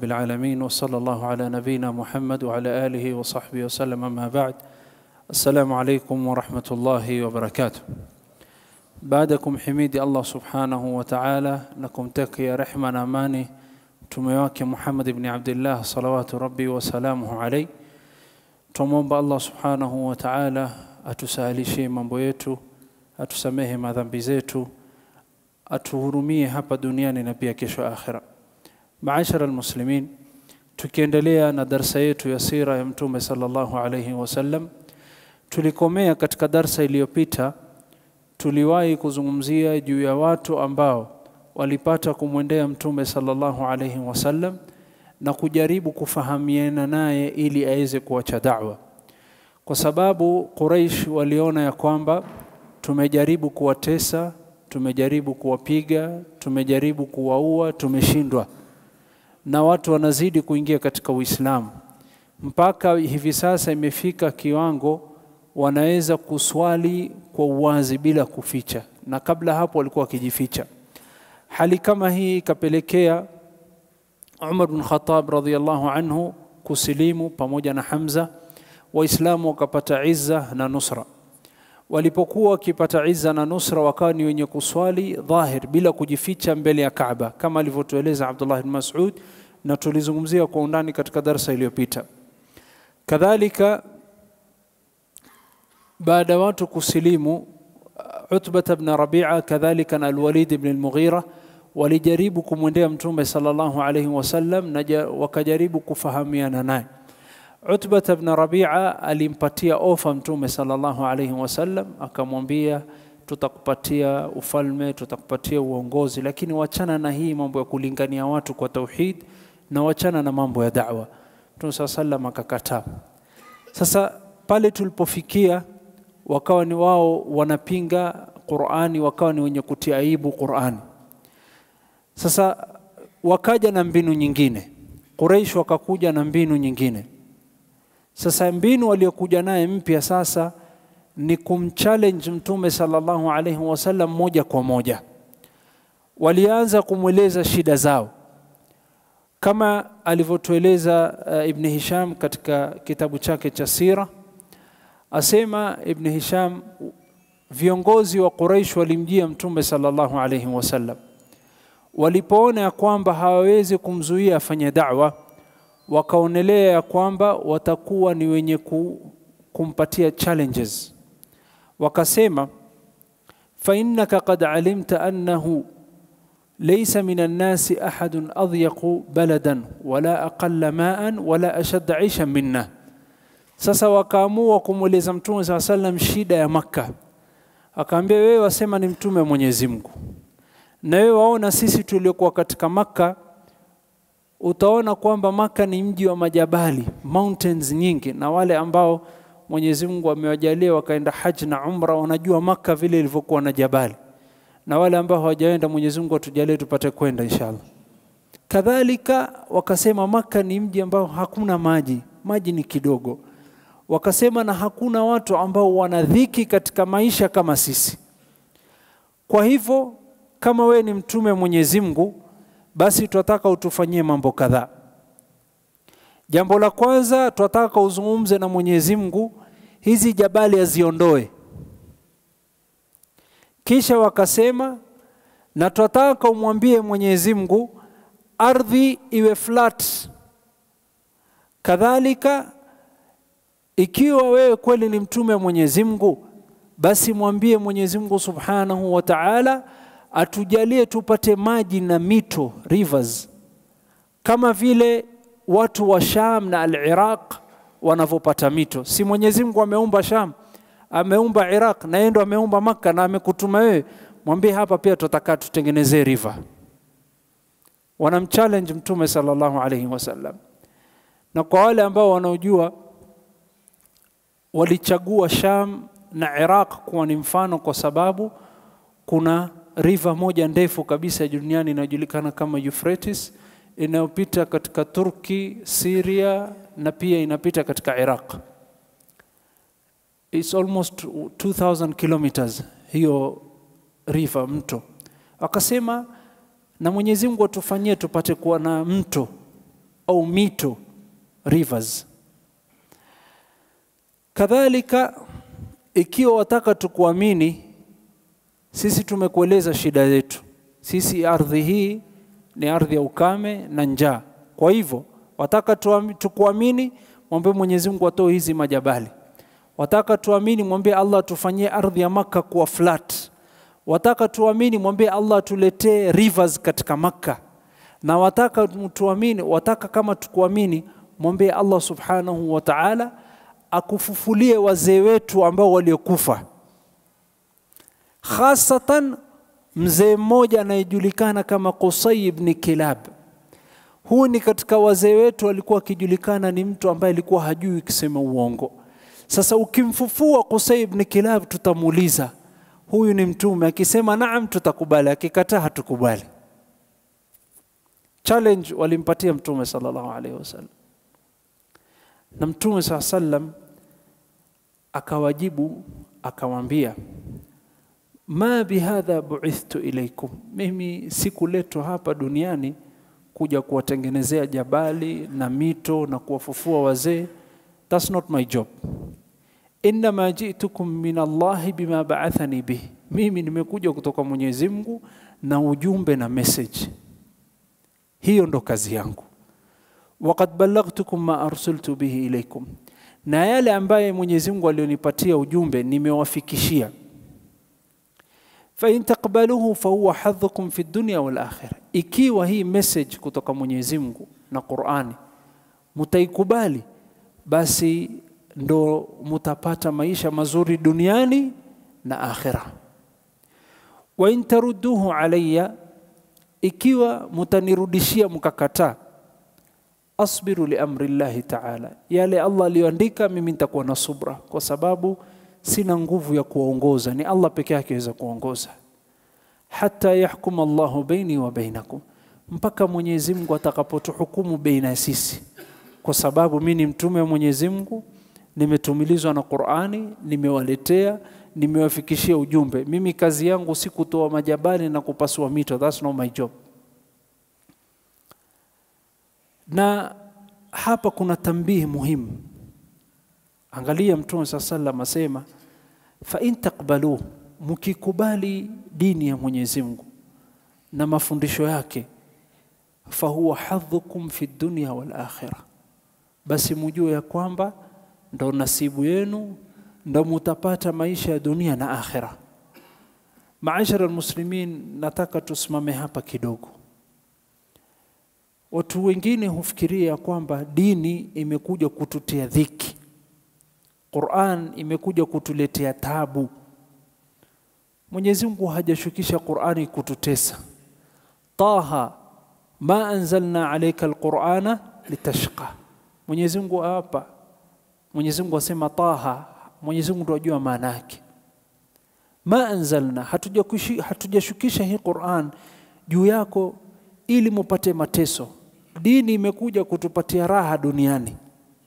رب العالمين وصلى الله على نبينا محمد وعلى آله وصحبه وسلم أما بعد السلام عليكم ورحمة الله وبركاته بعدكم حميدي الله سبحانه وتعالى لكم تكي رحمة أماني تميواك محمد بن عبد الله صلوات ربي وسلامه عليه tumwomba Allah subhanahu wa ta'ala atusahilishie mambo yetu, atusamehe madhambi zetu, atuhurumie hapa duniani na pia kesho akhira. Maashara almuslimin, tukiendelea na darsa yetu ya sira ya Mtume sallallahu alayhi wasallam, tulikomea katika darsa iliyopita, tuliwahi kuzungumzia juu ya watu ambao walipata kumwendea Mtume sallallahu alayhi wasallam na kujaribu kufahamiana naye ili aweze kuacha da'wa, kwa sababu Quraish waliona ya kwamba tumejaribu kuwatesa, tumejaribu kuwapiga, tumejaribu kuwaua, tumeshindwa, na watu wanazidi kuingia katika Uislamu mpaka hivi sasa imefika kiwango wanaweza kuswali kwa uwazi bila kuficha, na kabla hapo walikuwa wakijificha. Hali kama hii ikapelekea Umar bin Khattab radhiyallahu anhu kusilimu pamoja na Hamza, Waislamu wakapata izza na nusra. Walipokuwa wakipata izza na nusra, wakawa ni wenye kuswali dhahir bila kujificha mbele ya Kaaba, kama alivyotueleza Abdullah bin Mas'ud na tulizungumzia kwa undani katika darsa iliyopita. Kadhalika, baada ya watu kusilimu, Utbah ibn Rabi'a kadhalika na Al-Walid ibn al-Mughira walijaribu kumwendea Mtume sallallahu alaihi wasallam na wakajaribu kufahamiana naye. Utbah ibn Rabi'a alimpatia ofa Mtume sallallahu alaihi wasallam, akamwambia tutakupatia ufalme, tutakupatia uongozi, lakini wachana na hii mambo ya kulingania watu kwa tauhid na wachana na mambo ya da'wa. Mtume sallallahu alaihi akakataa. Sasa pale tulipofikia, wakawa ni wao wanapinga Qur'ani, wakawa ni wenye kutia aibu Qur'ani. Sasa wakaja na mbinu nyingine, Quraish wakakuja na mbinu nyingine. Sasa mbinu waliokuja naye mpya sasa ni kumchallenge Mtume sallallahu alaihi wasallam moja kwa moja. Walianza kumweleza shida zao kama alivyotueleza uh, Ibn Hisham katika kitabu chake cha Sira, asema Ibn Hisham, viongozi wa Quraish walimjia Mtume sallallahu alaihi wasallam walipoona ya kwamba hawawezi kumzuia afanye da'wa, wakaonelea ya kwamba watakuwa ni wenye kumpatia challenges. Wakasema, fa innaka qad alimta annahu laysa min annasi ahadun adyaqu baladan wala aqalla ma'an wala ashadda aishan minna. Sasa wakaamua kumweleza Mtume saa sallam shida ya Makka, akaambia wewe wasema ni mtume wa Mwenyezi Mungu na wewe waona sisi tuliokuwa katika Makka, utaona kwamba Makka ni mji wa majabali, mountains nyingi, na wale ambao Mwenyezi Mungu amewajalia wakaenda haji na umra wanajua Makka vile ilivyokuwa na jabali, na wale ambao hawajaenda Mwenyezi Mungu atujalie tupate kwenda inshallah. Kadhalika wakasema Makka ni mji ambao hakuna maji, maji ni kidogo. Wakasema na hakuna watu ambao wana dhiki katika maisha kama sisi. Kwa hivyo kama wewe ni mtume Mwenyezi Mungu, basi tunataka utufanyie mambo kadhaa. Jambo la kwanza, tunataka uzungumze na Mwenyezi Mungu, hizi jabali aziondoe. Kisha wakasema, na tunataka umwambie Mwenyezi Mungu ardhi iwe flat. Kadhalika, ikiwa wewe kweli ni mtume Mwenyezi Mungu, basi mwambie Mwenyezi Mungu Subhanahu wa Ta'ala atujalie tupate maji na mito rivers, kama vile watu wa Sham na al-Iraq wanavyopata mito. Si Mwenyezi Mungu ameumba Sham, ameumba Iraq na yeye ndo ameumba Makka na amekutuma wewe, mwambie hapa pia tutataka tutengenezee river. Wanamchallenge Mtume sallallahu alaihi wasallam, na kwa wale ambao wanaojua walichagua Sham na Iraq kuwa ni mfano kwa sababu kuna river moja ndefu kabisa duniani inayojulikana kama Euphrates inayopita katika Turki, Syria na pia inapita katika Iraq. It's almost 2000 kilometers hiyo river mto. Akasema na Mwenyezi Mungu atufanyie tupate kuwa na mto au mito rivers. Kadhalika, ikiwa wataka tukuamini, sisi tumekueleza shida zetu. Sisi ardhi hii ni ardhi ya ukame na njaa. Kwa hivyo wataka tukuamini, mwambie Mwenyezi Mungu atoe hizi majabali. Wataka tuamini, mwambie Allah atufanyie ardhi ya Makka kuwa flat. Wataka tuamini, mwambie Allah atuletee rivers katika Makka. Na wataka tuamini, wataka kama tukuamini, mwambie Allah subhanahu wa ta'ala akufufulie wazee wetu ambao waliokufa, khasatan mzee mmoja anayejulikana kama Qusay ibn Kilab. Huu ni katika wazee wetu alikuwa akijulikana ni mtu ambaye alikuwa hajui kusema uongo. Sasa ukimfufua Qusay ibn Kilab, tutamuuliza huyu ni mtume? Akisema naam, tutakubali, akikataa hatukubali. Challenge walimpatia mtume sallallahu alaihi wasallam, na mtume saa sallam akawajibu akamwambia, ma bihadha buithtu ilaikum, mimi sikuletwa hapa duniani kuja kuwatengenezea jabali na mito na kuwafufua wazee. That's not my job. Innama jitukum min Allahi bima baathani bih, mimi nimekuja kutoka Mwenyezi Mungu na ujumbe na message. Hiyo ndo kazi yangu. Waqad ballaghtukum ma arsaltu bihi ilaikum, na yale ambaye Mwenyezi Mungu alionipatia ujumbe nimewafikishia. Fa in taqbaluhu fa huwa hadhukum fi dunya wal akhirah, ikiwa hii message kutoka Mwenyezi Mungu na Qur'ani mutaikubali, basi ndo mutapata maisha mazuri duniani na akhira. Wa in tarudduhu alayya, ikiwa mutanirudishia mkakataa, asbiru li amri llahi taala, yale Allah aliyoandika mimi nitakuwa na subra, kwa sababu sina nguvu ya kuwaongoza, ni Allah peke yake aweza kuongoza. Hata yahkum Allahu baini wa bainakum, mpaka Mwenyezi Mungu atakapotuhukumu baina ya sisi, kwa sababu mimi ni mtume wa Mwenyezi Mungu nimetumilizwa na Qur'ani, nimewaletea, nimewafikishia ujumbe. Mimi kazi yangu si kutoa majabali na kupasua mito, that's not my job. Na hapa kuna tambihi muhimu. Angalia Mtume saa sallam asema, fa in taqbalu, mkikubali dini ya Mwenyezi Mungu na mafundisho yake, fa huwa hadhukum fi dunya wal akhirah, basi mujue ya kwamba ndo nasibu yenu, ndo mutapata maisha ya dunia na akhira. Maashara almuslimin, nataka tusimame hapa kidogo. Watu wengine hufikiria kwamba dini imekuja kututia dhiki, Qur'an imekuja kutuletea tabu. Mwenyezi Mungu hajashukisha Qur'ani kututesa. Taha ma anzalna alayka alqur'ana litashqa. Mwenyezi Mungu hapa Mwenyezi Mungu asema Taha, Mwenyezi Mungu ndo ajua maana yake. Ma anzalna, hatujashukisha hii Qur'an juu yako ili mupate mateso. Dini imekuja kutupatia raha duniani,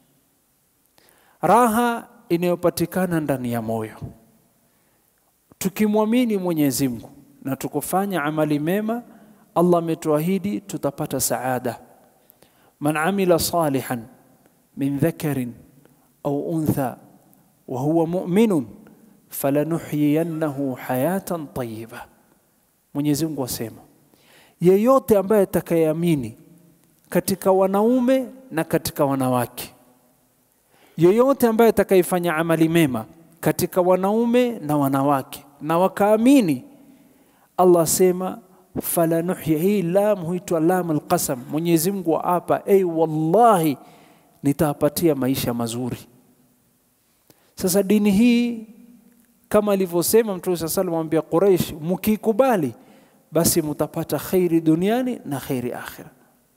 raha inayopatikana ndani ya moyo. Tukimwamini Mwenyezi Mungu na tukufanya amali mema, Allah ametuahidi tutapata saada. Man amila salihan min dhakarin au untha wa huwa mu'minun falanuhyiyannahu hayatan tayyiba. Mwenyezi Mungu asema, yeyote ambaye atakayeamini katika wanaume na katika wanawake, yeyote ambaye atakayefanya amali mema katika wanaume na wanawake na wakaamini, Allah asema falanuhya. Hii lam huitwa lam alqasam. Mwenyezi Mungu aapa, ei, wallahi nitawapatia maisha mazuri. Sasa dini hii kama alivyosema Mtume saa salam amwambia Quraish, mkikubali basi mutapata khairi duniani na khairi akhira.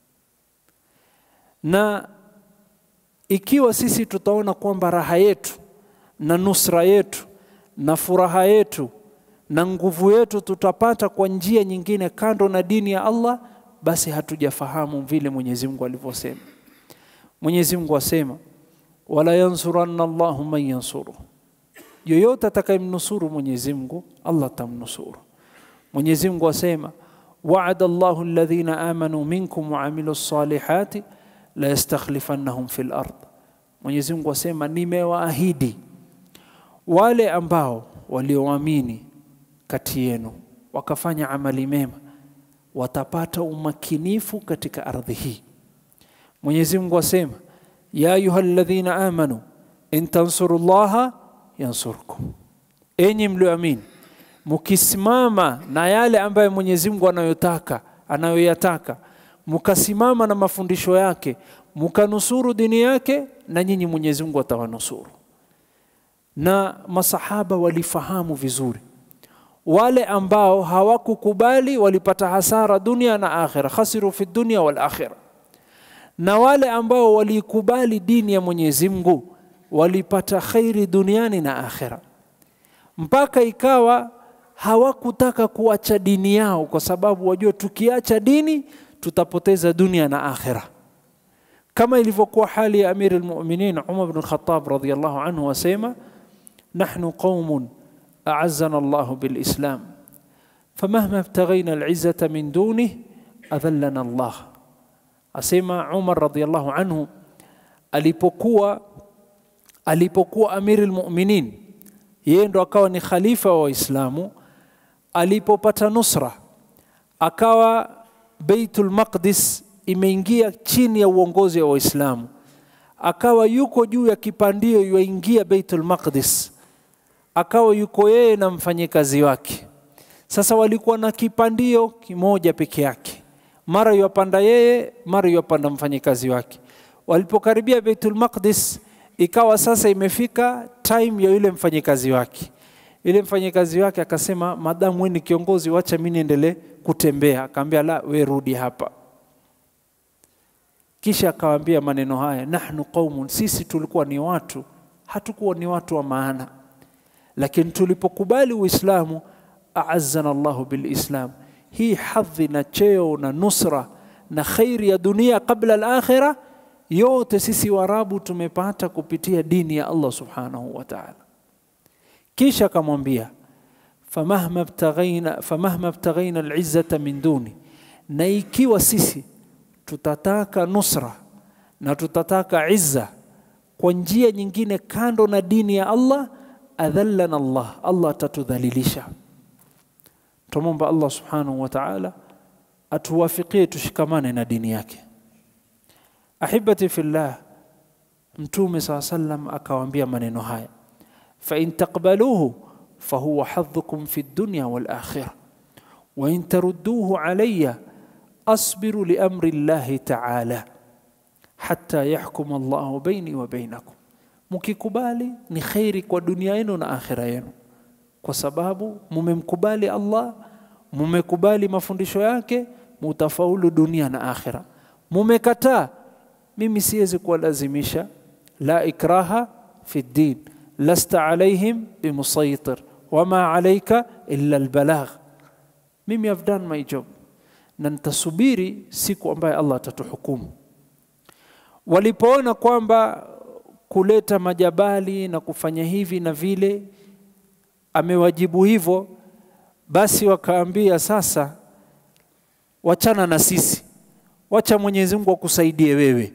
Na ikiwa sisi tutaona kwamba raha yetu na nusra yetu na furaha yetu na nguvu yetu tutapata kwa njia nyingine kando na dini ya Allah, basi hatujafahamu vile Mwenyezi Mungu alivyosema. Mwenyezi Mungu asema wala yansuranna Allahu man yansuru, yoyote atakayemnusuru Mwenyezi Mungu Allah atamnusuru. Mwenyezi Mungu asema wa'ada Allahu alladhina amanu minkum wa amilu salihati la yastakhlifannahum fil ard, Mwenyezi Mungu asema nimewaahidi wale ambao walioamini kati yenu wakafanya amali mema watapata umakinifu katika ardhi hii. Mwenyezi Mungu asema ya ayuha alladhina amanu in tansurullaha yansurkum, enyi mlioamini, mkisimama na yale ambayo Mwenyezi Mungu anayotaka anayoyataka, mkasimama na mafundisho yake, mkanusuru dini yake, na nyinyi Mwenyezi Mungu atawanusuru. Na masahaba walifahamu vizuri wale ambao hawakukubali walipata hasara dunia na akhira, khasiru fi dunia wal akhira, na wale ambao walikubali dini ya Mwenyezi Mungu walipata khairi duniani na akhira, mpaka ikawa hawakutaka kuacha dini yao, kwa sababu wajua, tukiacha dini tutapoteza dunia na akhira, kama ilivyokuwa hali ya Amir al-Mu'minin Umar bin Khattab radhiyallahu anhu, wasema nahnu qaumun أعزنا الله بالإسلام فمهما ابتغينا العزة من دونه أذلنا الله asema Umar radhiallahu anhu alipokuwa alipokuwa amiri lmuminin, yeye ndo akawa ni khalifa wa Waislamu. Alipopata nusra, akawa Baitul Maqdis imeingia chini ya uongozi wa Waislamu, akawa yuko juu ya kipandio yuaingia Baitul Maqdis akawa yuko yeye na mfanyikazi wake. Sasa walikuwa na kipandio kimoja peke yake, mara yuwapanda yeye, mara yuwapanda mfanyikazi wake. Walipokaribia Baitul Maqdis, ikawa sasa imefika time ya yule mfanyikazi wake. Yule mfanyikazi wake akasema, madamu wewe ni kiongozi, wacha mimi niendelee kutembea. Akaambia, la, we rudi hapa. Kisha akawaambia maneno haya, nahnu qaumun, sisi tulikuwa ni watu, hatukuwa ni watu wa maana lakini tulipokubali Uislamu, aazana Allahu bilislam, hii hadhi na cheo na nusra na khairi ya dunia kabla al-akhira, yote sisi Waarabu tumepata kupitia dini ya Allah subhanahu wa ta'ala. Kisha akamwambia famahma btaghaina famahma btaghaina al-izzata min duni, na ikiwa sisi tutataka nusra na tutataka izza kwa njia nyingine kando na dini ya Allah adhallana Allah, Allah atatudhalilisha. Tumomba Allah subhanahu wa ta'ala atuwafikie tushikamane na dini yake. Ahibati fillah, Mtume saa sallam akawaambia maneno haya, fa in taqbaluhu fahuwa hadhukum fi dunya wal akhirah wa in tarudduhu alayya asbiru li amri llahi ta'ala hatta yahkuma Allahu baini wa bainakum mkikubali ni khairi kwa dunia yenu na akhira yenu, kwa sababu mumemkubali Allah, mumekubali mafundisho yake, mutafaulu dunia na akhira. Mumekataa, mimi siwezi kuwalazimisha. La ikraha fi ddin lasta alaihim bimusaitir wama alaika illa albalagh. Mimi have done my job, na nitasubiri siku ambayo Allah atatuhukumu. Walipoona kwamba kuleta majabali na kufanya hivi na vile, amewajibu hivyo, basi wakaambia sasa, wachana na sisi, wacha Mwenyezi Mungu akusaidie wewe.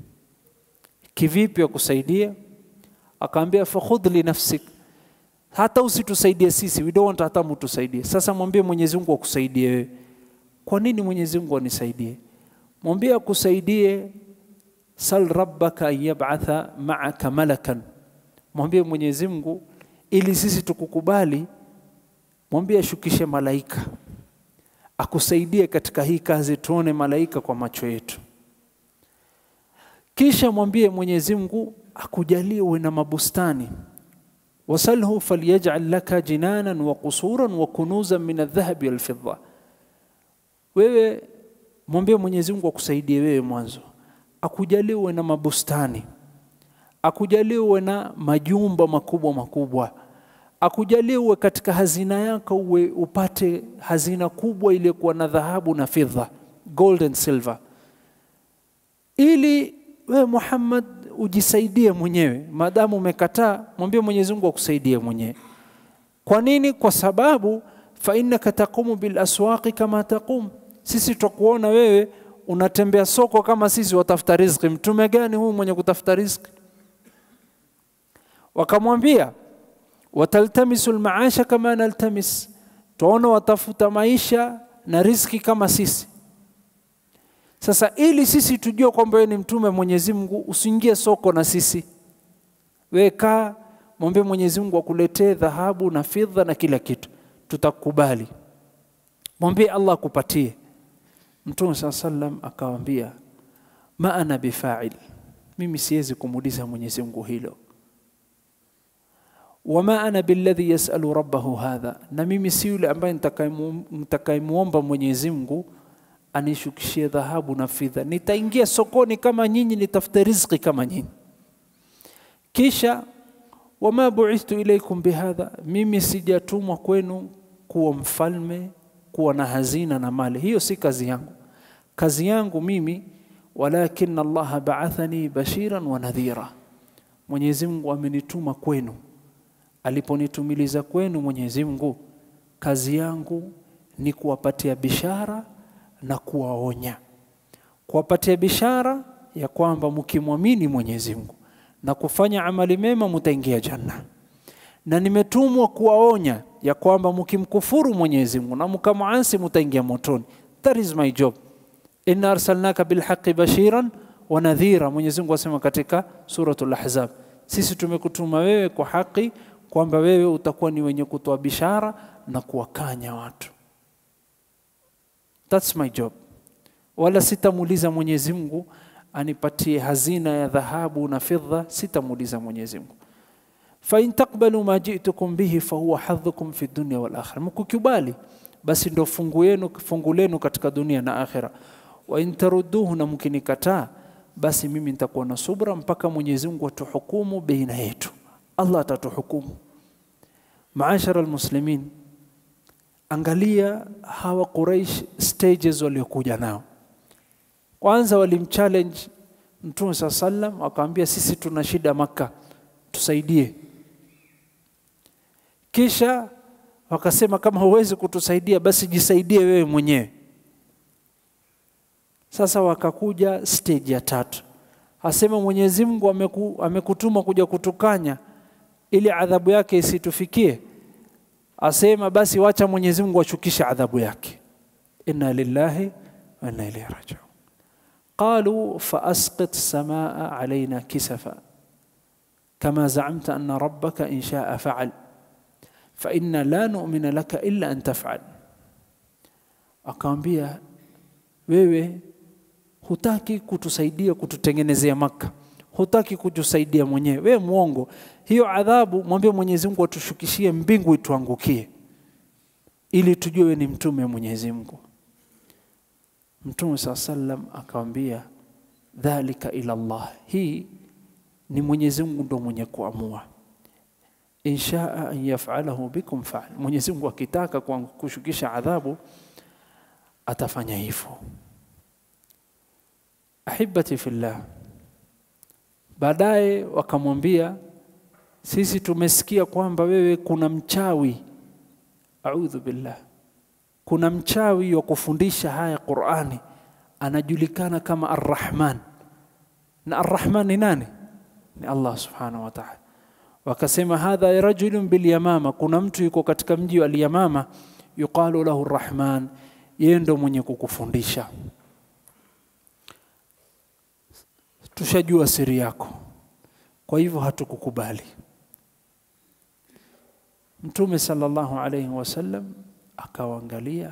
Kivipi akusaidie? Akaambia fakhudh li nafsik, hata usitusaidie sisi, we don't want hata mtusaidie. Sasa mwambie Mwenyezi Mungu akusaidie wewe. Kwa nini Mwenyezi Mungu anisaidie? Mwambie akusaidie sal rabbaka an yab'atha ma'aka malakan, mwambie Mwenyezi Mungu ili sisi tukukubali, mwambie ashukishe malaika akusaidie katika hii kazi, tuone malaika kwa macho yetu. Kisha mwambie Mwenyezi Mungu akujalie uwe na mabustani, wasalhu falyaj'al laka jinanan wa qusuran wa kunuzan min aldhahabi walfidda. Wewe mwambie Mwenyezi Mungu akusaidie wewe mwanzo akujalie uwe na mabustani, akujalie uwe na majumba makubwa makubwa, akujalie uwe katika hazina yako uwe upate hazina kubwa iliyokuwa na dhahabu na fedha, gold and silver, ili wewe Muhammad ujisaidie mwenyewe. Maadamu umekataa, mwambie Mwenyezi Mungu akusaidie mwenyewe. Kwa nini? Kwa sababu fa innaka taqumu bil aswaqi kama taqum, sisi tutakuona wewe unatembea soko kama sisi watafuta riziki. Mtume gani huu mwenye kutafuta riziki? Wakamwambia, wataltamisu lmaasha kama naltamis, twaona watafuta maisha na riziki kama sisi. Sasa ili sisi tujue kwamba wewe ni mtume Mwenyezi Mungu, usiingie soko na sisi, wewe kaa, mwambie Mwenyezi Mungu akuletee dhahabu na fidha na kila kitu, tutakubali. Mwambie Allah akupatie. Mtume saa sallam akawambia, ma ana bifail, mimi siwezi kumuuliza Mwenyezi Mungu hilo. Wama ana billadhi yasalu rabbahu hadha, na mimi si yule ambaye nitakayemwomba Mwenyezi Mungu anishukishie dhahabu na fidha. Nitaingia sokoni kama nyinyi, nitafute riziki kama nyinyi. Kisha wama buithtu ilaikum bihadha, mimi sijatumwa kwenu kuwa mfalme, kuwa na hazina na mali. Hiyo si kazi yangu. Kazi yangu mimi, walakin Allah baathani bashiran wa nadhira, Mwenyezi Mungu amenituma kwenu. Aliponitumiliza kwenu Mwenyezi Mungu, kazi yangu ni kuwapatia bishara na kuwaonya, kuwapatia bishara ya kwamba mkimwamini Mwenyezi Mungu na kufanya amali mema mutaingia janna, na nimetumwa kuwaonya ya kwamba mkimkufuru Mwenyezi Mungu na mkamuasi mutaingia motoni. That is my job. Inna arsalnaka bilhaqi bashiran wa nadhira, Mwenyezi Mungu asema katika suratul Ahzab, sisi tumekutuma wewe kwa haki kwamba wewe utakuwa ni wenye kutoa bishara na kuwakanya watu. That's my job. Wala sitamuuliza Mwenyezi Mungu anipatie hazina ya dhahabu na fidha, sitamuuliza Mwenyezi Mungu. Fa in taqbalu ma ji'tukum bihi fa huwa hadhukum fi dunya wal akhirah, mkukubali basi ndo fungu yenu fungu lenu katika dunia na akhira. Wa in tarudduhu, na mkinikataa basi mimi nitakuwa na subra mpaka Mwenyezi Mungu atuhukumu baina yetu. Allah atatuhukumu. Maashara almuslimin, angalia hawa Quraish stages waliokuja nao. Kwanza walimchallenge Mtume saa sallam, wakamwambia sisi tuna shida Makka, tusaidie. Kisha wakasema kama huwezi kutusaidia basi jisaidie wewe mwenyewe. Sasa wakakuja stage ya tatu, asema Mwenyezi Mungu ameku, amekutuma kuja kutukanya ili adhabu yake isitufikie. Asema basi wacha Mwenyezi Mungu ashukishe adhabu yake. Inna lillahi wa inna ilaihi rajiun. Qalu faasqit samaa alaina kisafa kama zaamta anna rabbaka in shaa faal fa inna la nu'mina laka illa an taf'al. Akamwambia, wewe hutaki kutusaidia kututengenezea Makka, hutaki kutusaidia mwenyewe, wewe mwongo. Hiyo adhabu mwambie Mwenyezi Mungu atushukishie mbingu ituangukie, ili tujue wewe ni mtume wa Mwenyezi Mungu. Mtume saa sallam akamwambia, dhalika ila Allah, hii ni Mwenyezi Mungu ndo mwenye kuamua inshaa an yafalahu bikum faal, Mwenyezi Mungu akitaka kwa kushukisha adhabu atafanya hivyo. Ahibati fillah, baadaye wakamwambia, sisi tumesikia kwamba wewe kuna mchawi, audhu billah, kuna mchawi wa kufundisha haya Qurani anajulikana kama Arrahman, na Arrahman ni nani? Ni Allah subhanahu wa ta'ala wakasema hadha rajulun bilyamama, kuna mtu yuko katika mji wa Alyamama, yuqalu lahu Rahman, yeye ndo mwenye kukufundisha. Tushajua siri yako, kwa hivyo hatukukubali. Mtume sallallahu alayhi wasallam akawaangalia,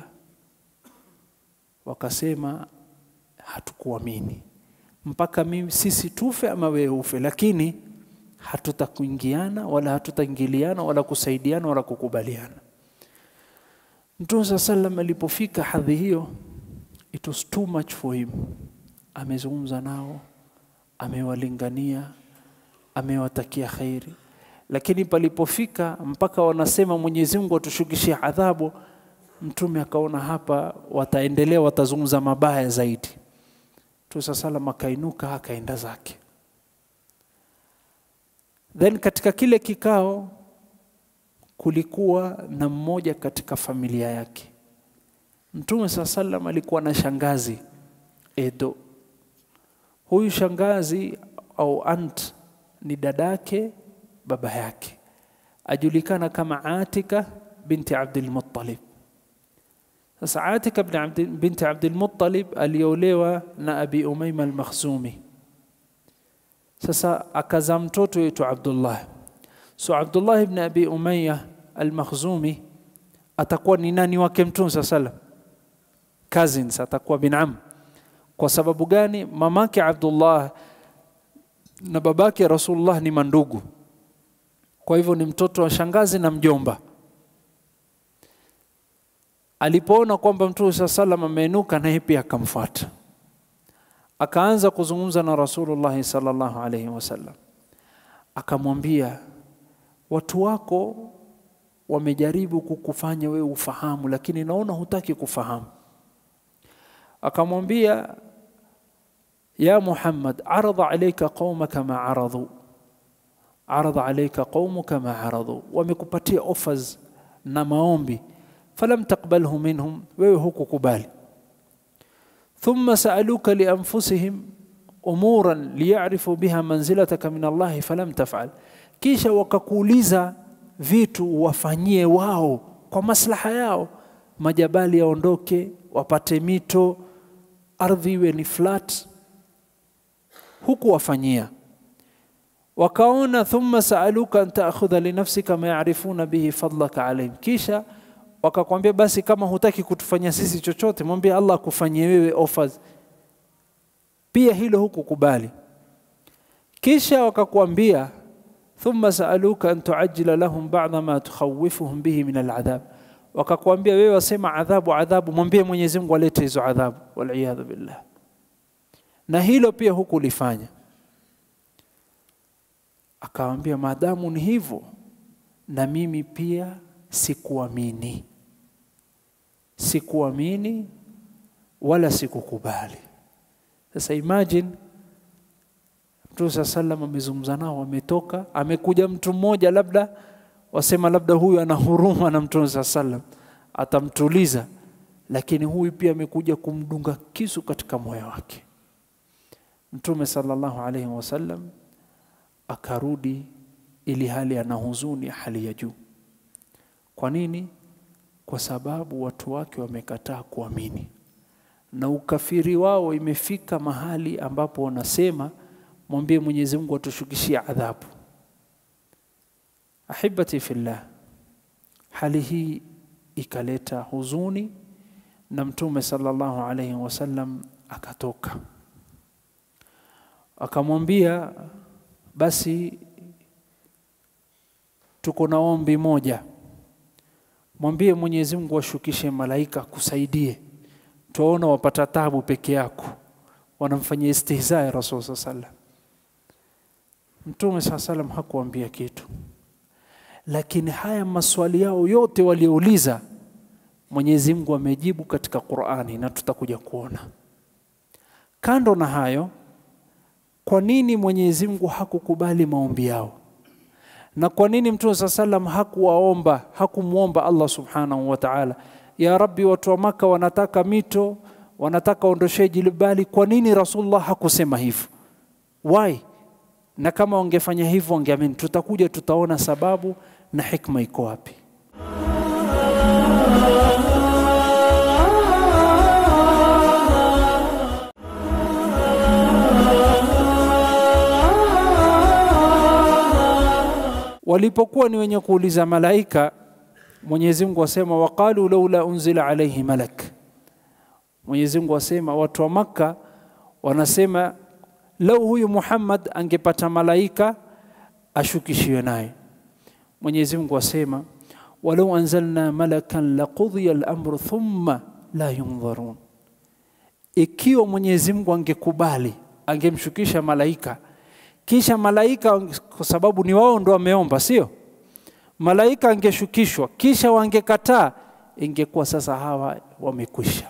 wakasema hatukuamini mpaka mimi sisi tufe ama wewe ufe, lakini hatutakuingiana wala hatutaingiliana wala kusaidiana wala kukubaliana. Mtume saa sallam alipofika hadhi hiyo, it was too much for him. Amezungumza nao, amewalingania, amewatakia khairi, lakini palipofika mpaka wanasema Mwenyezi Mungu atushukishie adhabu, Mtume akaona hapa wataendelea, watazungumza mabaya zaidi. Mtume saa sallam akainuka akaenda zake. Then katika kile kikao kulikuwa na mmoja katika familia yake. Mtume saa sallam alikuwa na shangazi Edo. Huyu shangazi au aunt ni dadake baba yake, ajulikana kama Atika binti Abdul Muttalib. Sasa Atika binti Abdul Muttalib aliolewa na Abi Umaima al-Makhzumi. Sasa akazaa mtoto yetu Abdullah. So Abdullah ibn Abi Umayya al-Makhzumi atakuwa ni nani wake Mtume saa salam? Cousins, atakuwa binam. Kwa sababu gani? Mamake Abdullah na babake Rasulullah ni mandugu, kwa hivyo ni mtoto wa shangazi na mjomba. Alipoona kwamba Mtume saa salam ameinuka, naye pia akamfuata, akaanza kuzungumza na Rasulullah sallallahu alaihi wasallam, akamwambia watu wako wamejaribu kukufanya wewe ufahamu, lakini naona hutaki kufahamu. Akamwambia, ya Muhammad, aradha alayka qaumaka ma aradhu, aradha alayka qaumuka ma aradhu, wamekupatia offers na maombi, falam taqbalhu minhum, wewe hukukubali. Thumma saaluka lianfusihim umuran liyarifu biha manzilataka min Allahi falam tafal, kisha wakakuuliza vitu wafanyie wao kwa maslaha yao, majabali yaondoke, wapate mito, ardhi iwe ni flat, huku wafanyia. Wakaona thumma saaluka an taakhudha linafsika ma yarifuna bihi fadlaka alaihim, kisha wakakwambia basi, kama hutaki kutufanyia sisi chochote, mwambie Allah akufanyie wewe offers. Pia hilo hukukubali. Kisha wakakwambia thumma saaluka an tuajila lahum ba'da ma tukhawifuhum bihi min aladhab, wakakwambia wewe wasema adhabu adhabu, mwambie Mwenyezi Mungu alete hizo adhabu, waliyadhu billah. Na hilo pia hukulifanya. Akawambia maadamu ni hivyo, na mimi pia sikuamini, sikuamini wala sikukubali. Sasa imagine Mtume saa salam amezungumza nao, ametoka, amekuja mtu mmoja, labda wasema labda huyu ana huruma na Mtume saa salam atamtuliza, lakini huyu pia amekuja kumdunga kisu katika moyo wake. Mtume sallallahu alaihi wasallam akarudi, ili hali ana huzuni hali ya juu. Kwa nini? Kwa sababu watu wake wamekataa kuamini na ukafiri wao imefika mahali ambapo wanasema mwambie Mwenyezi Mungu atushukishie adhabu. Ahibati fillah, hali hii ikaleta huzuni na Mtume sallallahu alaihi wasallam akatoka, akamwambia basi, tuko na ombi moja, mwambie Mwenyezi Mungu ashukishe malaika kusaidie, tuwaona wapata tabu peke yako, wanamfanyia istihza ya Rasul sallallahu alaihi wasallam. Mtume saa salam hakuambia kitu, lakini haya maswali yao yote waliouliza Mwenyezi Mungu amejibu katika Qur'ani na tutakuja kuona. Kando na hayo, kwa nini Mwenyezi Mungu hakukubali maombi yao? Na kwa nini Mtume saa salam hakuwaomba hakumwomba Allah subhanahu wa ta'ala, ya Rabbi, watu wa Maka wanataka mito, wanataka ondoshe jilibali. Kwa nini Rasulullah hakusema hivyo? Why? na kama wangefanya hivyo wangeamini. Tutakuja tutaona sababu na hikma iko wapi. Walipokuwa ni wenye kuuliza malaika, Mwenyezi Mungu asema waqalu laula unzila alayhi malak. Mwenyezi Mungu asema watu wa Makka wanasema lau huyu Muhammad angepata malaika ashukishiwe naye. Mwenyezi Mungu asema walau anzalna malakan laqudhiya al-amru thumma la yundharun, ikiwa Mwenyezi Mungu angekubali angemshukisha malaika, kisha malaika, kwa sababu ni wao ndo wameomba, sio malaika, angeshukishwa kisha wangekataa, ingekuwa sasa hawa wamekwisha.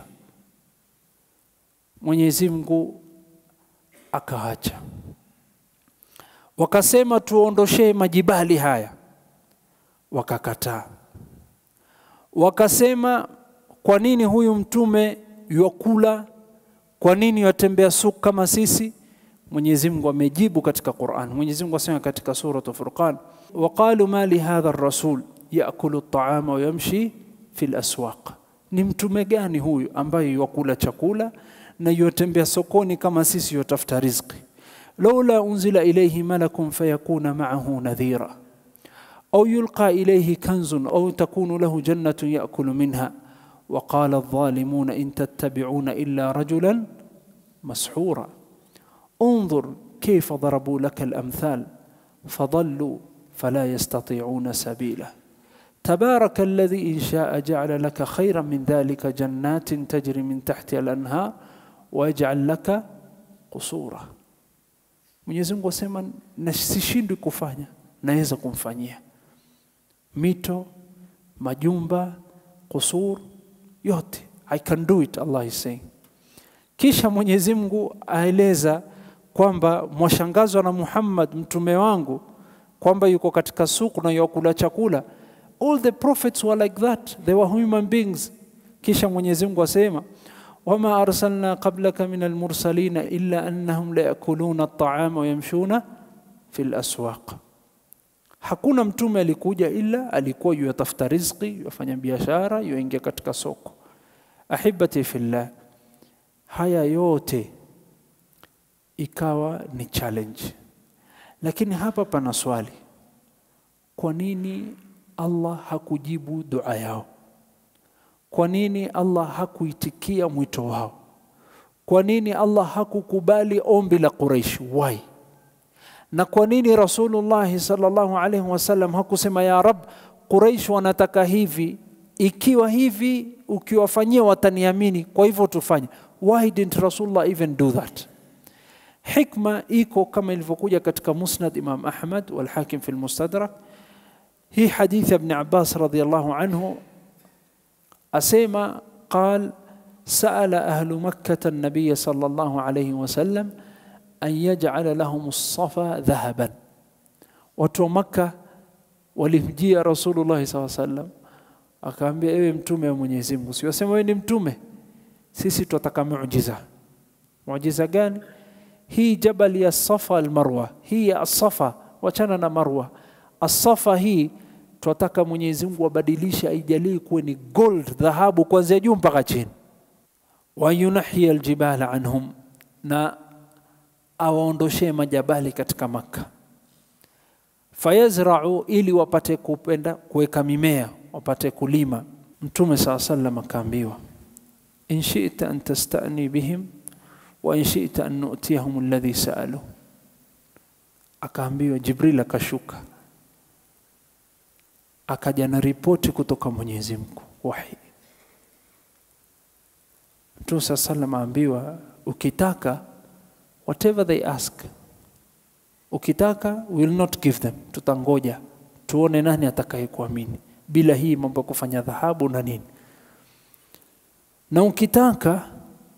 Mwenyezi Mungu akaacha, wakasema tuondoshee majibali haya, wakakataa. Wakasema kwa nini huyu mtume yuakula, kwa nini watembea suku kama sisi Mwenyezi Mungu amejibu katika Qur'an Mwenyezi Mungu asema katika suratu Furqan waqalu ma li hadha ar-rasul yaakulu at-ta'ama wa yamshi fi al-aswaq ni mtume gani huyu ambaye yakula chakula na yotembea sokoni kama sisi yotafuta riziki laula unzila ilayhi malakun fayakuna ma'ahu nadhira أو يلقى إليه كنز أو تكون له جنة يأكل منها وقال الظالمون إن تتبعون إلا رجلا مسحورا انظر كيف ضربوا لك الأمثال فضلوا فلا يستطيعون سبيلا تبارك الذي إن شاء جعل لك خيرا من ذلك جنات تجري من تحتها الأنهار ويجعل لك قصورا Mwenyezi Mungu asema na sishindwi kufanya, naweza kumfanyia mito, majumba, kusur, yote. I can do it, Allah is saying. Kisha Mwenyezi Mungu aeleza kwamba mwashangazwa na Muhammad mtume wangu kwamba yuko katika suku na yakula chakula. All the prophets were like that, they were human beings. Kisha Mwenyezi Mungu asema wama arsalna qablaka min almursalina illa annahum la yakuluna at-ta'ama wa yamshuna fil aswaq. Hakuna mtume alikuja ila alikuwa yatafuta riziki, yafanya biashara, yuingia katika soko. Ahibati fillah, haya yote ikawa ni challenge, lakini hapa pana swali, kwa nini Allah hakujibu dua yao? Kwa nini Allah hakuitikia mwito wao? Kwa nini Allah hakukubali ombi la Quraysh? Why? Na kwa nini Rasulullah sallallahu alaihi wasallam hakusema ya Rab, Quraysh wanataka hivi, ikiwa hivi ukiwafanyia wataniamini, kwa hivyo tufanye. Why didn't Rasulullah even do that? Hikma iko kama ilivyokuja katika Musnad Imam Ahmad wal Hakim fi al-Mustadrak. Hii hadithi ya Ibn Abbas radhiyallahu anhu asema qal sa'ala ahlu makkah an-nabiy sallallahu alayhi wasallam an yaj'ala lahum as-safa dhahaban. Watu wa Makka walimjia Rasulullah sallallahu alayhi wasallam akaambia, ewe mtume wa Mwenyezi Mungu, siwasema wewe ni mtume, sisi tunataka muujiza. Muujiza gani? Hii jabali ya Safa al-Marwa, hii ya Safa, wachana na Marwa. As-Safa hii tunataka Mwenyezi Mungu abadilishe, aijalie kuwe ni gold, dhahabu kuanzia juu mpaka chini. Wa yunahia aljibala anhum, na awaondoshee majabali katika Makka. Fayazrau, ili wapate kupenda kuweka mimea, wapate kulima. Mtume saa sallam akaambiwa, in shi'ta an tasta'ni bihim wa in shi'ta an nu'tiyahum alladhi sa'alu. Akaambiwa, Jibril akashuka akaja na ripoti kutoka Mwenyezi Mungu wahi. Mtume saa sallam aambiwa, ukitaka whatever they ask, ukitaka will not give them, tutangoja tuone nani atakayekuamini bila hii mambo ya kufanya dhahabu na nini. Na ukitaka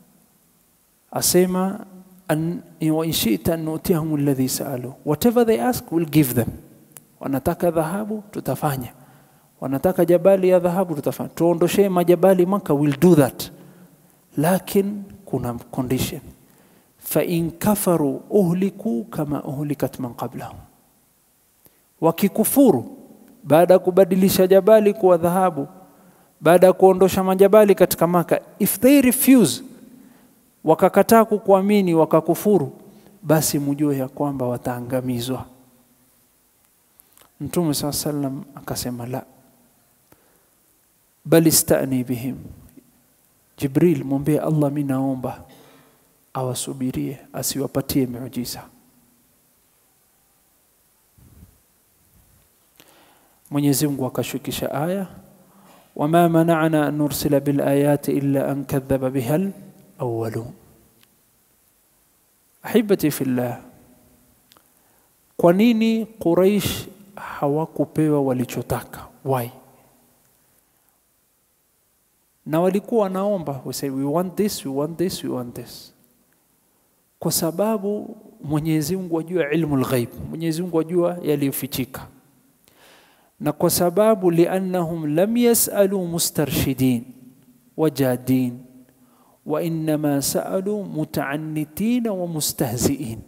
asema an, wa in shi'ta an nu'tiyahum alladhi sa'alu whatever they ask will give them. Wanataka dhahabu tutafanya, wanataka jabali ya dhahabu tutafanya, tuondoshee majabali Maka, will do that, lakin kuna condition fain kafaru uhliku kama uhlikat man qablahum, wakikufuru baada ya kubadilisha jabali kuwa dhahabu, baada ya kuondosha majabali katika Maka, if they refuse, wakakataa kukuamini wakakufuru, basi mujue ya kwamba wataangamizwa. Mtume saa sallam akasema la, bal istani bihim, Jibril mwambie Allah, mi naomba awasubirie asiwapatie miujiza. Mwenyezi Mungu akashukisha aya, wama mana'na an nursila bil ayati illa an kadhaba biha alawwalun. Ahibati fillah, kwa nini Quraish hawakupewa walichotaka? Why? Na walikuwa wanaomba, we say we want this, we want this, we want this kwa sababu Mwenyezi Mungu ajua ilmu lghaib, Mwenyezi Mungu ajua yaliyofichika, na kwa sababu liannahum lam yasalu mustarshidin wajadin wa innama saalu mutaannitina wa mustahziin.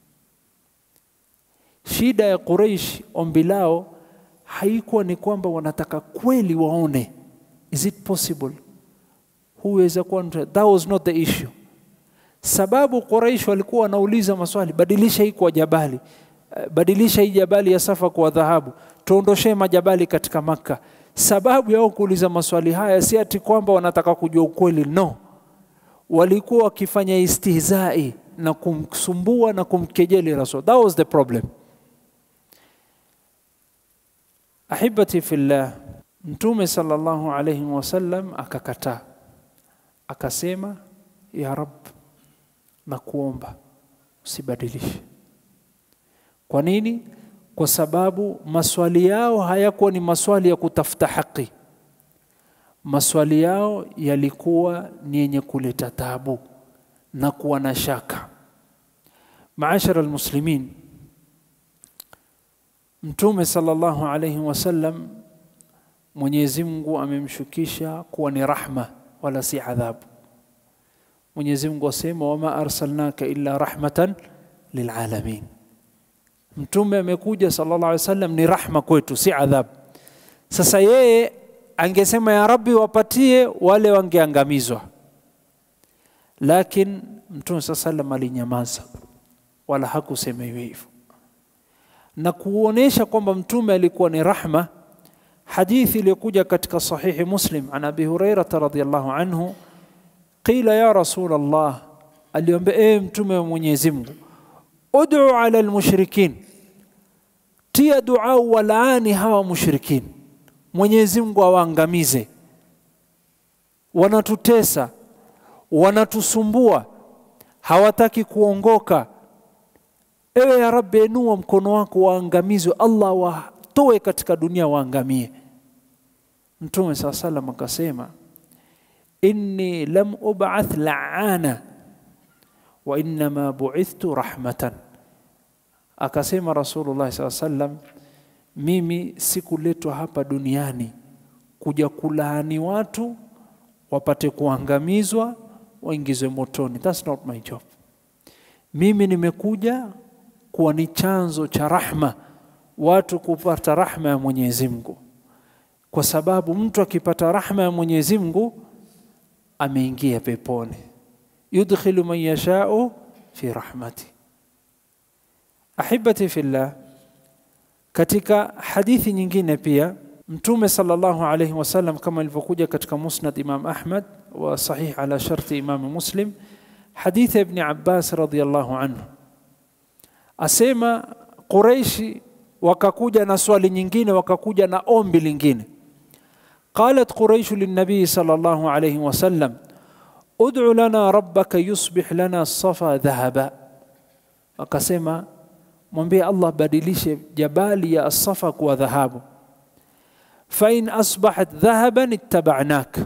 Shida ya Quraish, ombi lao haikuwa ni kwamba wanataka kweli waone, is it possible, huweza kuwa, that was not the issue. Sababu Quraish walikuwa wanauliza maswali, badilisha hii kwa jabali, badilisha hii jabali ya Safa kwa dhahabu, tuondoshee majabali katika Makka. Sababu yao kuuliza maswali haya si ati kwamba wanataka kujua ukweli, no, walikuwa wakifanya istihzai na kumsumbua na kumkejeli Rasul. That was the problem. Ahibati fillah, Mtume sallallahu alayhi wasallam akakataa, akasema ya Rab, na kuomba usibadilishe. Kwa nini? Kwa sababu maswali yao hayakuwa ni maswali ya kutafuta haki, maswali yao yalikuwa ni yenye kuleta tabu na kuwa na shaka. Maashara almuslimin, Mtume sallallahu alayhi wasallam Mwenyezi Mungu amemshukisha kuwa ni rahma wala si adhabu. Mwenyezi Mungu asema wama arsalnaka illa rahmatan lilalamin. Mtume amekuja sallallahu alaihi wasallam ni rahma kwetu, si adhabu. Sasa yeye angesema ya Rabbi, wapatie wale wangeangamizwa, lakini Mtume saa sallam alinyamaza, wala hakusema hivyo hivyo, na kuonesha kwamba mtume alikuwa ni rahma. Hadithi iliyokuja katika sahihi Muslim an Abi Hurairata radhiyallahu anhu, qila ya Rasul Allah, aliomba e mtume wa Mwenyezi Mungu, ud'u ala almushrikin, tia dua walaani hawa mushrikin, Mwenyezi Mungu awaangamize, wanatutesa, wanatusumbua, hawataki kuongoka. Ewe ya Rabbi, enua mkono wako waangamizwe, Allah watoe katika dunia waangamie. Mtume saa salam akasema, inni lam ub'ath la'ana wa innama bu'ithtu rahmatan, akasema Rasulullah saa sallam, mimi sikuletwa hapa duniani kuja kulaani watu wapate kuangamizwa waingizwe motoni. That's not my job. Mimi nimekuja kuwa ni chanzo cha rahma, watu kupata rahma ya Mwenyezi Mungu, kwa sababu mtu akipata rahma ya Mwenyezi Mungu ameingia peponi. yudkhilu man yashau fi rahmati. Ahibati fillah, katika hadithi nyingine pia Mtume sallallahu alayhi wasallam kama ilivyokuja katika Musnad Imam Ahmad wa sahih ala sharti Imam Muslim, hadithi ya Ibn Abbas radhiyallahu anhu asema Quraishi wakakuja na swali nyingine, wakakuja na ombi lingine. Qalat Quraishu linnabii sallallahu alayhi wasallam ud'u lana rabbaka yusbih lana safa dhahaba, akasema mwambie Allah badilishe jabali ya Safa kuwa dhahabu. Fa in asbahat dhahaban ittaba'nak,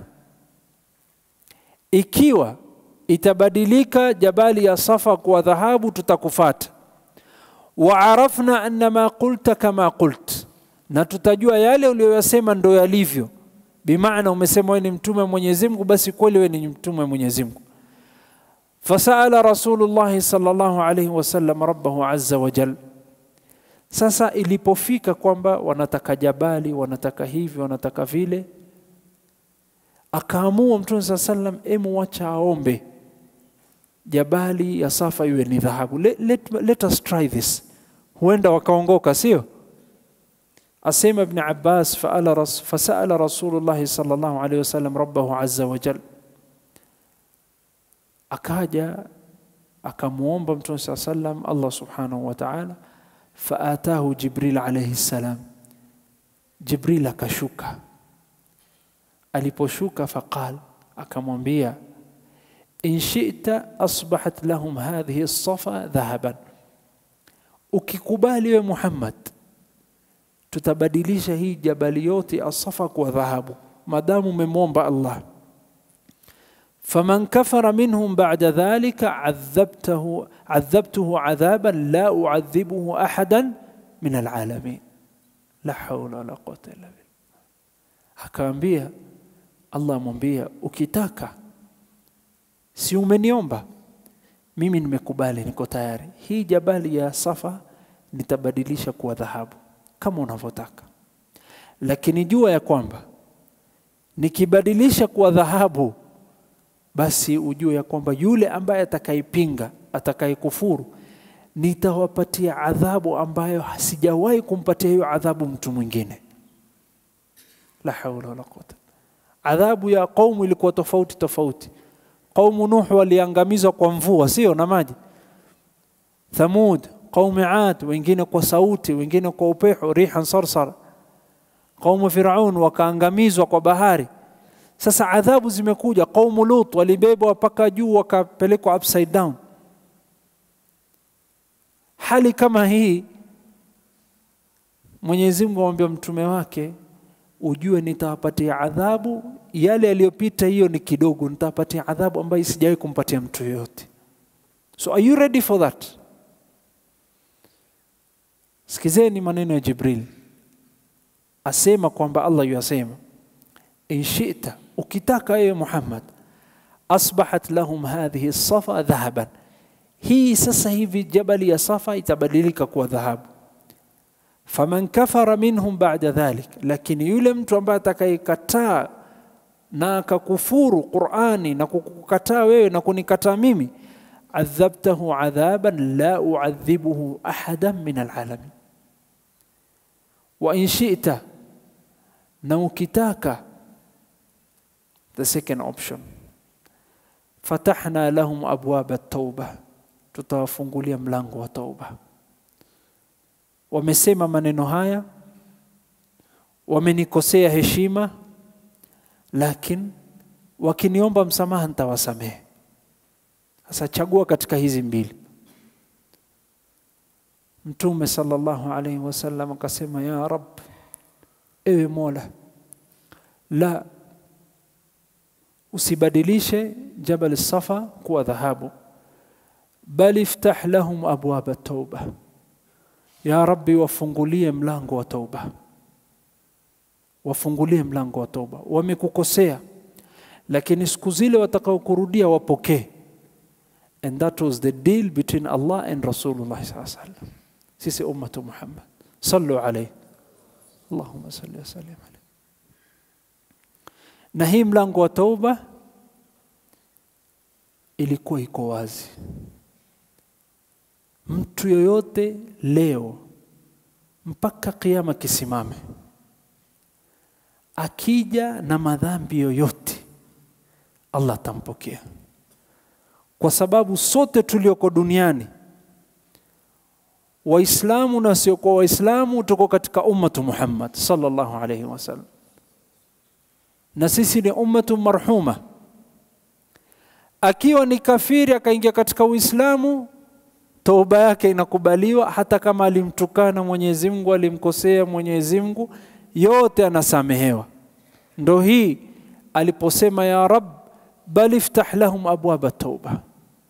ikiwa itabadilika jabali ya Safa kuwa dhahabu tutakufata. Wa arafna anna ma qulta kama qult, na tutajua yale uliyoyasema ndo yalivyo. Bimaana umesema wewe ni mtume wa Mwenyezi Mungu, basi kweli wewe ni mtume wa Mwenyezi Mungu. Fasaala Rasulullah sallallahu alayhi wasallam rabbahu azza wa jal. Sasa ilipofika kwamba wanataka jabali, wanataka hivi, wanataka vile, akaamua Mtume saa sallam, emu wacha aombe jabali ya Safa iwe ni dhahabu. Let, let, let us try this, huenda wakaongoka, sio? Asema Ibn Abbas, fasaala Rasulullah sallallahu alayhi wasallam rabbahu azza wa jal akaja akamwomba Mtume saa sallam Allah subhanahu wa ta'ala, faatahu Jibril alayhi salam. Jibril akashuka, aliposhuka faqal, akamwambia in shi'ta asbahat lahum hadhihi as-safa dhahaban, ukikubali we Muhammad tutabadilisha hii jabali yote as-safa kwa dhahabu, madamu umemwomba Allah faman kafara minhum ba'da dhalika adhabtahu adhabtuhu adhaban la uadhibuhu ahadan min alalamin la hawla wala quwwata illa billah. Akaambia Allah amwambia, ukitaka si umeniomba mimi nimekubali niko tayari hii jabali ya safa nitabadilisha kuwa dhahabu kama unavyotaka lakini jua ya kwamba nikibadilisha kuwa dhahabu basi ujue ya kwamba yule ambaye atakayepinga atakayekufuru nitawapatia adhabu ambayo sijawahi kumpatia hiyo adhabu mtu mwingine la haula wala quwwata adhabu ya kaumu ilikuwa tofauti tofauti qaumu nuh waliangamizwa kwa mvua sio na maji thamud qaumu ad wengine kwa sauti wengine kwa upepo rihan sarsar qaumu firaun wakaangamizwa kwa bahari sasa adhabu zimekuja qaumu lut walibebwa mpaka juu wakapelekwa upside down hali kama hii Mwenyezi Mungu amwambia mtume wake ujue nitawapatia adhabu yale yaliyopita hiyo ni kidogo nitawapatia adhabu ambayo sijawahi kumpatia mtu yoyote so are you ready for that sikizeni maneno ya Jibril asema kwamba Allah yasema in shi'ta ukitaka ewe Muhammad asbahat lahum hadhihi safa dhahaban hii sasa hivi jabali ya safa itabadilika kuwa dhahabu faman kafara minhum ba'da dhalik lakini yule mtu ambaye atakayekataa na akakufuru Qur'ani na kukukataa wewe na kunikataa mimi adhabtahu adhaban la uadhibuhu ahadan min alalamin wa in shi'ta na ukitaka the second option fatahna lahum abwaba at-tauba tutawafungulia mlango wa tauba wamesema maneno haya wamenikosea heshima lakini wakiniomba msamaha nitawasamehe sasa chagua katika hizi mbili mtume sallallahu alaihi wasallam akasema ya rab ewe mola la usibadilishe jabal safa kuwa dhahabu bal iftah lahum abwaba tauba ya rabbi wafungulie mlango wa tauba wafungulie mlango wa tauba wamekukosea lakini siku zile watakaokurudia wapokee and that was the deal between Allah and Rasulullah sallallahu alaihi wasallam sisi ummatu Muhammad sallu alayhi Allahumma salli wa sallim alayhi na hii mlango wa tauba ilikuwa iko wazi mtu yoyote leo mpaka kiama kisimame akija na madhambi yoyote Allah atampokea kwa sababu sote tulioko duniani waislamu na wasiokuwa waislamu tuko katika ummatu Muhammad sallallahu alaihi wasallam na sisi ni ummatu marhuma akiwa ni kafiri akaingia katika uislamu toba yake inakubaliwa hata kama alimtukana Mwenyezi Mungu alimkosea Mwenyezi Mungu yote anasamehewa ndo hii aliposema ya rab bal iftah lahum abwaba tauba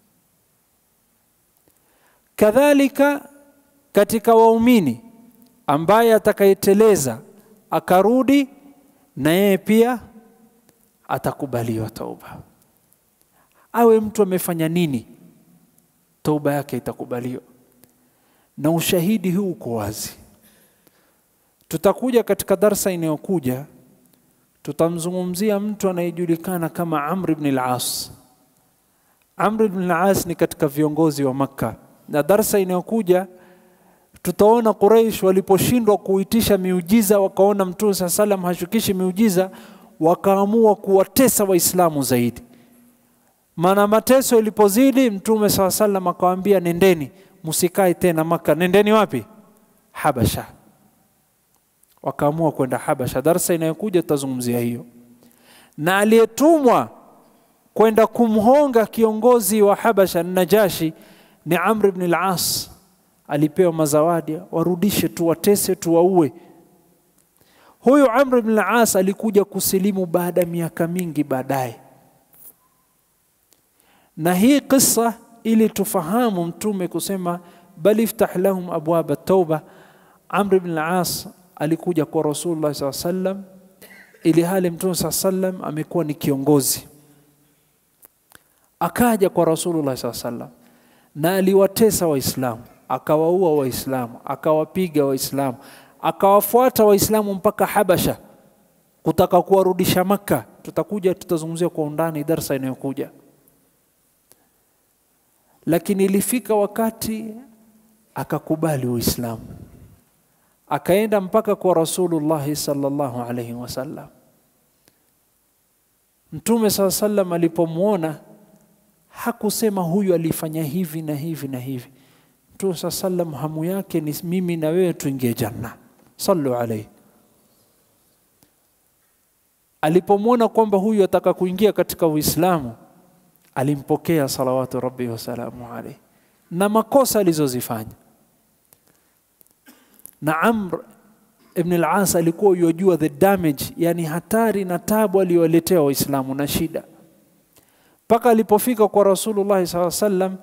kadhalika katika waumini ambaye atakayeteleza akarudi na yeye pia atakubaliwa tauba awe mtu amefanya nini tauba yake itakubaliwa na ushahidi huu uko wazi tutakuja katika darsa inayokuja tutamzungumzia mtu anayejulikana kama Amr ibn al-As Amr ibn al-As ni katika viongozi wa Makka na darsa inayokuja tutaona Quraysh waliposhindwa kuitisha miujiza wakaona Mtume saa salam hashukishi miujiza wakaamua kuwatesa Waislamu zaidi maana mateso ilipozidi Mtume saa salam akawaambia nendeni msikae tena Maka nendeni wapi Habasha wakaamua kwenda Habasha darsa inayokuja tutazungumzia hiyo na aliyetumwa kwenda kumhonga kiongozi wa Habasha Najashi ni Amr ibn al-As alipewa mazawadi warudishe tuwatese tuwaue huyu Amr ibn al-As alikuja kusilimu baada ya miaka mingi baadaye na hii kisa ili tufahamu mtume kusema bal iftah lahum abwaba tauba Amr ibn al-As alikuja kwa Rasulullah SAW sallam ili hali mtume SAW sallam amekuwa ni kiongozi akaja kwa Rasulullah saa sallam na aliwatesa Waislamu, akawaua Waislamu, akawapiga Waislamu, akawafuata Waislamu mpaka Habasha kutaka kuwarudisha Makka. Tutakuja tutazungumzia kwa undani darsa inayokuja, lakini ilifika wakati akakubali Uislamu, akaenda mpaka kwa Rasulullahi sallallahu alaihi wasallam. Mtume saa sallam alipomwona hakusema huyu alifanya hivi na hivi na hivi. Mtume saa sallam hamu yake ni mimi na wewe tuingie janna. Sallu alaihi. Alipomwona kwamba huyu ataka kuingia katika Uislamu, alimpokea salawatu rabbi wasalamu alaihi na makosa alizozifanya. Na Amr ibn al-As alikuwa yojua the damage, yani hatari na tabu aliyowaletea Waislamu na shida mpaka alipofika kwa Rasulullah saa sallam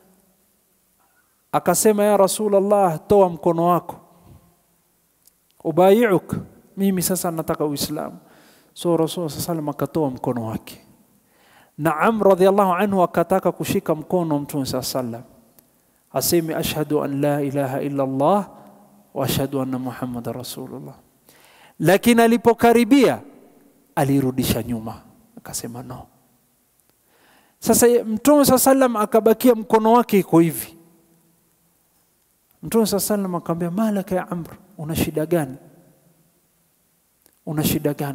akasema, ya Rasulullah, toa mkono wako ubayiuk, mimi sasa nataka Uislamu. So Rasul saa sallam akatoa mkono wake, na Amr radhiallahu anhu akataka kushika mkono Mtume saa sallam aseme ashhadu an la ilaha illa Allah wa ashhadu anna Muhammadan rasulullah, lakini alipokaribia alirudisha nyuma akasema no. Sasa Mtume saa sallam akabakia mkono wake iko hivi. Mtume saa sallam akamwambia, malaka ya Amr, una shida gani? Una shida gani?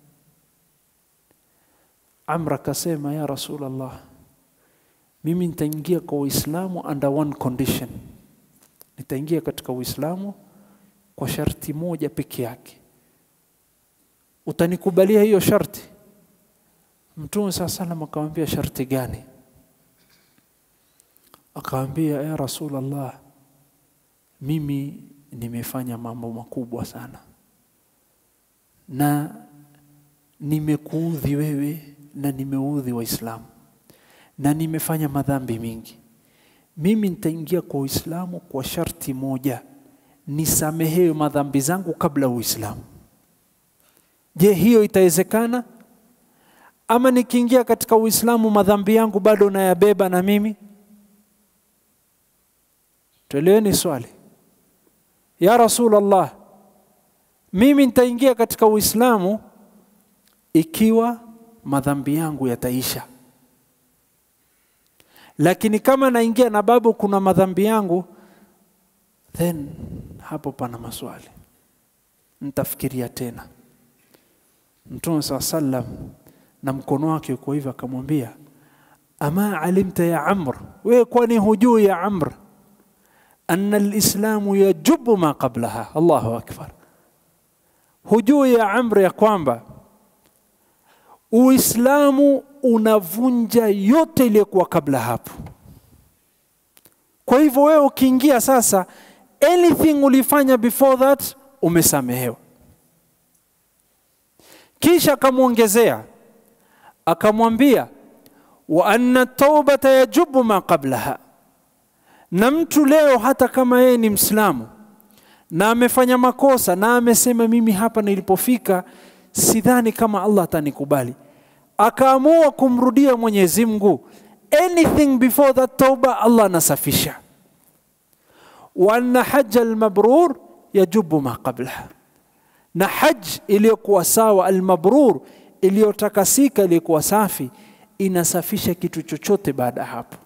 Amr akasema, ya Rasulullah, mimi nitaingia kwa Uislamu under one condition, nitaingia katika Uislamu kwa sharti moja peke yake. Utanikubalia hiyo sharti? Mtume saa salam akamwambia sharti gani? Akamwambia, ya Rasulullah, mimi nimefanya mambo makubwa sana na nimekuudhi wewe na nimeudhi Waislamu na nimefanya madhambi mingi. Mimi nitaingia kwa Uislamu kwa sharti moja, nisamehewe madhambi zangu kabla Uislamu. Je, hiyo itawezekana? Ama nikiingia katika Uislamu madhambi yangu bado nayabeba na mimi? Tueleweni swali. Ya Rasulullah, mimi nitaingia katika Uislamu ikiwa madhambi yangu yataisha, lakini kama naingia na babu kuna madhambi yangu, then hapo pana maswali, nitafikiria tena. Mtume saa sallam na mkono wake uko hivyo, akamwambia ama alimta ya Amr, wewe kwani hujui ya Amr anna alislamu yajubu ma qablaha. Allahu akbar, hujui ya Amr ya kwamba Uislamu unavunja yote iliyokuwa kabla hapo. Kwa hivyo wewe ukiingia sasa, anything ulifanya before that umesamehewa. Kisha akamwongezea akamwambia, wa anna taubata yajubu ma qablaha, na mtu leo hata kama yeye ni Mslamu na amefanya makosa na amesema mimi hapa nilipofika sidhani kama Allah atanikubali, akaamua kumrudia Mwenyezi Mungu, anything before that tauba Allah anasafisha. wa anna hajja almabrur yajubu ma qablaha, na haj iliyokuwa sawa almabrur, iliyotakasika iliyokuwa safi inasafisha kitu chochote baada ya hapo.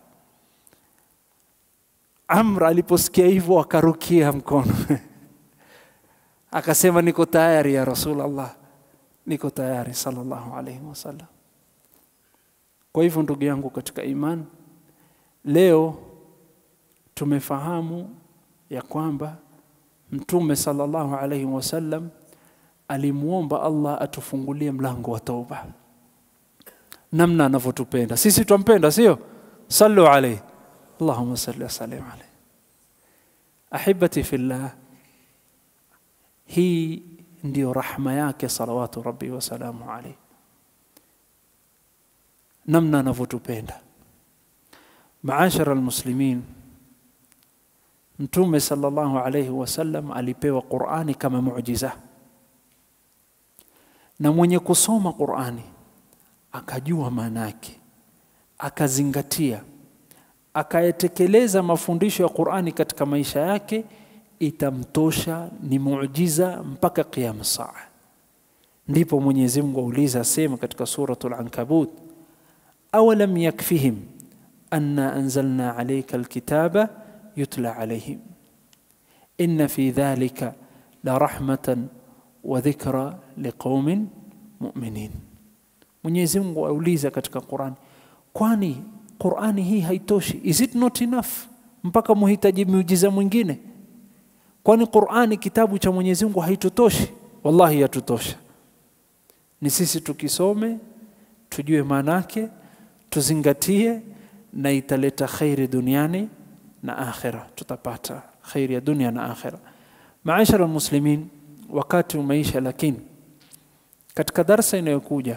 Amr aliposikia hivyo akarukia mkono akasema, niko tayari ya Rasulullah niko tayari sallallahu alaihi wasallam. Kwa hivyo ndugu yangu katika imani, leo tumefahamu ya kwamba Mtume sallallahu alaihi wasallam alimwomba Allah atufungulie mlango wa tauba, namna anavyotupenda sisi. Twampenda, sio? Sallu alaihi, Allahumma salli wasallim alaihi. Ahibati fillah, hii ndiyo rahma yake salawatu rabbi wasalamu alaihi, namna anavyotupenda. Maashara almuslimin, Mtume sallallahu alaihi wasallam alipewa Qurani kama muujiza, na mwenye kusoma Qurani akajua maana yake, akazingatia akayetekeleza mafundisho ya Qur'ani katika maisha yake itamtosha ni muujiza mpaka qiyam saa ndipo Mwenyezi Mungu auliza sema katika suratul ankabut awalam yakfihim anna anzalna alayka alkitaba yutla alayhim inna fi dhalika la rahmatan wa dhikra liqaumin mu'minin Mwenyezi Mungu auliza katika Qur'ani kwani Qur'ani hii haitoshi is it not enough mpaka muhitaji miujiza mwingine kwani Qur'ani kitabu cha Mwenyezi Mungu haitutoshi wallahi yatutosha ni sisi tukisome tujue maanake tuzingatie na italeta khairi duniani na akhira tutapata khairi ya dunia na akhira maashara muslimin wakati umeisha lakini katika darsa inayokuja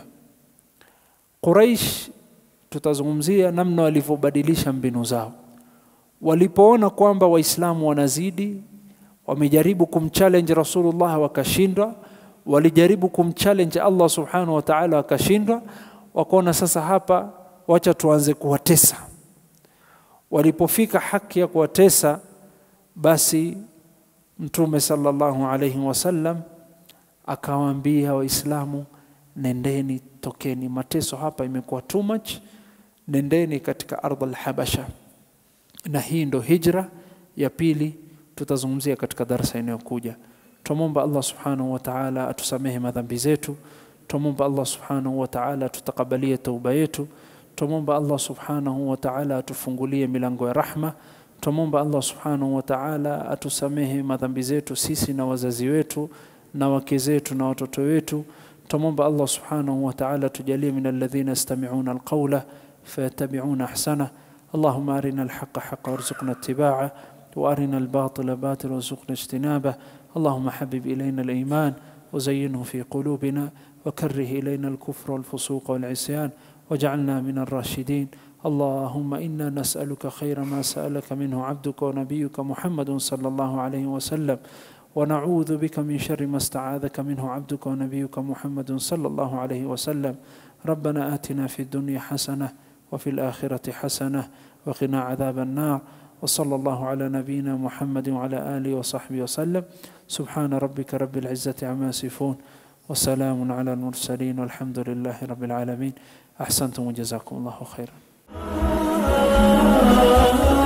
Quraish tutazungumzia namna walivyobadilisha mbinu zao walipoona kwamba waislamu wanazidi wamejaribu kumchallenge rasulullah wakashindwa walijaribu kumchallenge Allah subhanahu wa ta'ala wakashindwa wakaona sasa hapa wacha tuanze kuwatesa walipofika haki ya kuwatesa basi mtume sallallahu alayhi wasallam akawaambia waislamu nendeni tokeni mateso hapa imekuwa too much nendeni katika ardhi al-habasha na hii ndo hijra ya pili tutazungumzia katika darasa inayokuja tumomba Allah subhanahu wa ta'ala atusamehe madhambi zetu tumomba Allah subhanahu wa ta'ala tutakabalie tauba yetu tumomba Allah subhanahu wa ta'ala atufungulie milango ya rahma tumomba Allah subhanahu wa ta'ala atusamehe madhambi zetu sisi na wazazi wetu na wake zetu na watoto wetu tumomba Allah subhanahu wa ta'ala tujalie min alladhina yastami'una alqawla fayattabi'una ahsana اللهم أرنا الحق حقا وارزقنا اتباعه وأرنا الباطل باطل وارزقنا اجتنابه اللهم حبب إلينا الإيمان وزينه في قلوبنا وكره إلينا الكفر والفسوق والعصيان واجعلنا من الراشدين اللهم إنا نسألك خير ما سألك منه عبدك ونبيك محمد صلى الله عليه وسلم ونعوذ بك من شر ما استعاذك منه عبدك ونبيك محمد صلى الله عليه وسلم ربنا آتنا في الدنيا حسنة وفي الآخرة حسنة وقنا عذاب النار وصلى الله على نبينا محمد وعلى آله وصحبه وسلم سبحان ربك رب العزة عما يصفون وسلام على المرسلين والحمد لله رب العالمين أحسنتم وجزاكم الله خيرا